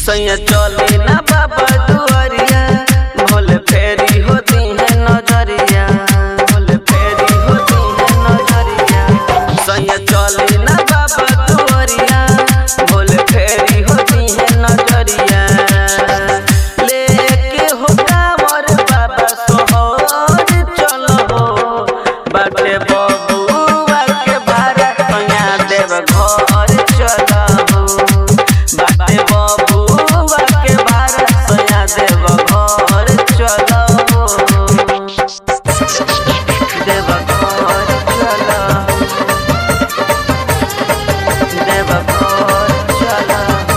सैया चले ना बाबा दुआरिया भोले फेरी होती है नजरिया भोले फेरी होती है नजरिया सैया चले ना बाबा दुआरिया भोले फेरी होती है नजरिया लेके हो कांवर बाबा सोहर चलो बाटे बबुआ के भारा सैया देव घर चलो बाटे बबुआ के भारा सैया देव घर चलो देव घर चलो देव घर चलो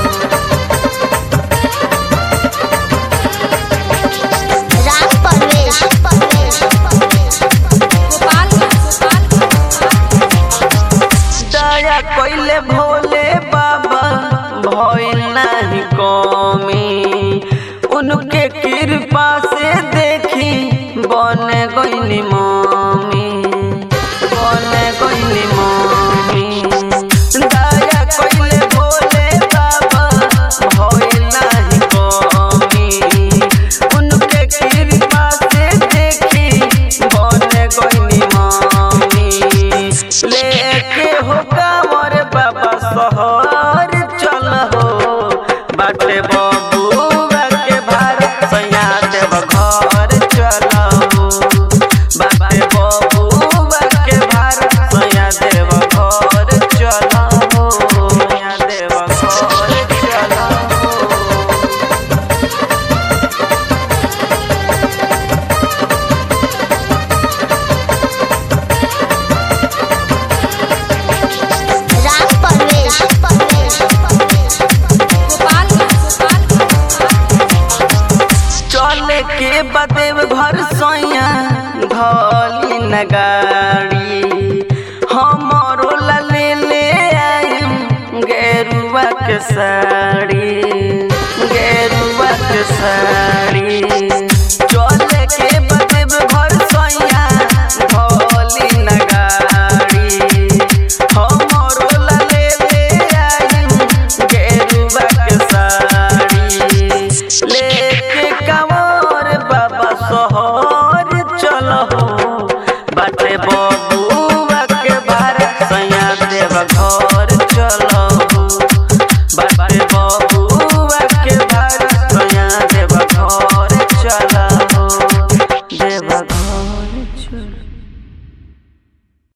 राम परवेश दया कइले भोले बाबा भइल नाही कमी उनके कृपा से देखी बन गइली मम्मी बन गइली मम्मी दया कइले भोले बाबा भइल नाही कमी उनके कृपा से देखी बन गइली मम्मी लेके हो कांवर बाबा शहर चल हो बाटे बबुआ के भार सैया देव घर चल हो बाटे बबुआ के भार सैया देव घर चल हो सैया देव घर चल हो राम परवेश चले के बदेव घर सैया धली नगाड़ी हमरो ला ले ले आइम गेरुआ के साड़ी गेरुआ के साड़ी